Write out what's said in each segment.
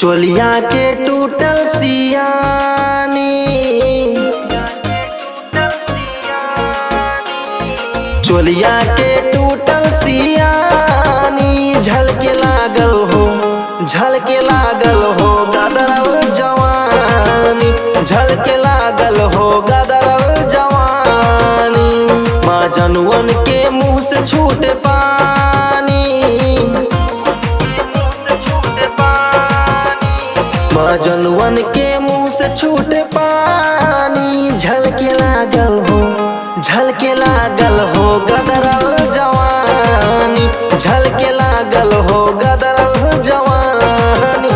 चोलिया के टूटल सियानी चोलिया के टूटल सियानी झलके लागल हो झलके लागल हो गदरल जवानी झलके लागल हो गदरल जवानी माँ जनुवन के मुंह से छूटे पानी माँ जनुवन के मुंह से छूटे पानी झलके लागल हो झलके लागल हो गदरल जवानी झलके लागल हो गदरल जवानी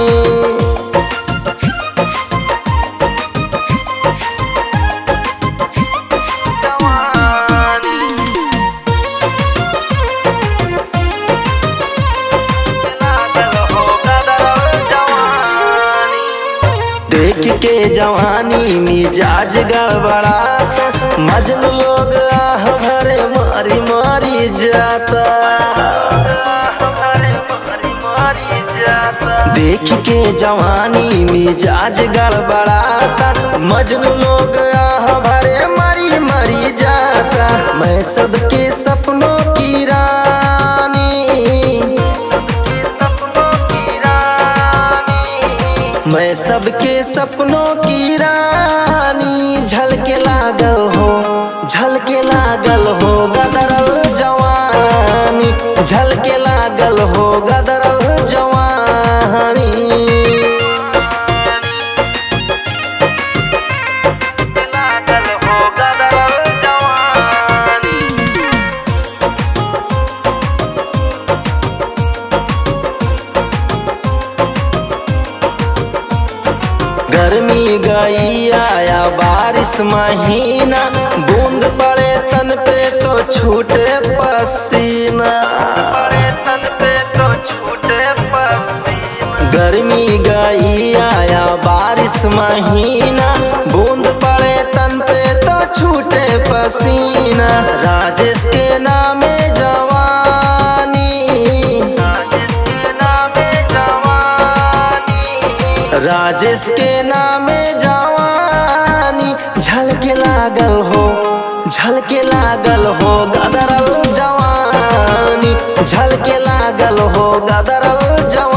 देख के जवानी मिजाज गड़बड़ात मजनू लोग आह भरे मारी मारी जाता देख के जवानी मिजाज गड़बड़ाता मजनू लोग आह भरे मारी मारी जाता मैं सबके सपनों की रानी मैं सबके सपनों की रानी झलके लागल हो झलके लागल हो गदरल जवानी झलके लागल हो गदरल जवानी लागल हो गदरल जवानी गर्मी गई आया बारिश महीना बूंद पड़े तन पे तो छूटे पसीना गर्मी गई आया बारिश महीना बूंद पड़े तन पे तो छूटे पसीना राजेश के नामे जवानी राजेश के नामे जवानी झलके लागल हो झलके लागल हो गदरल जवानी झलके लागल हो गदरल जवानी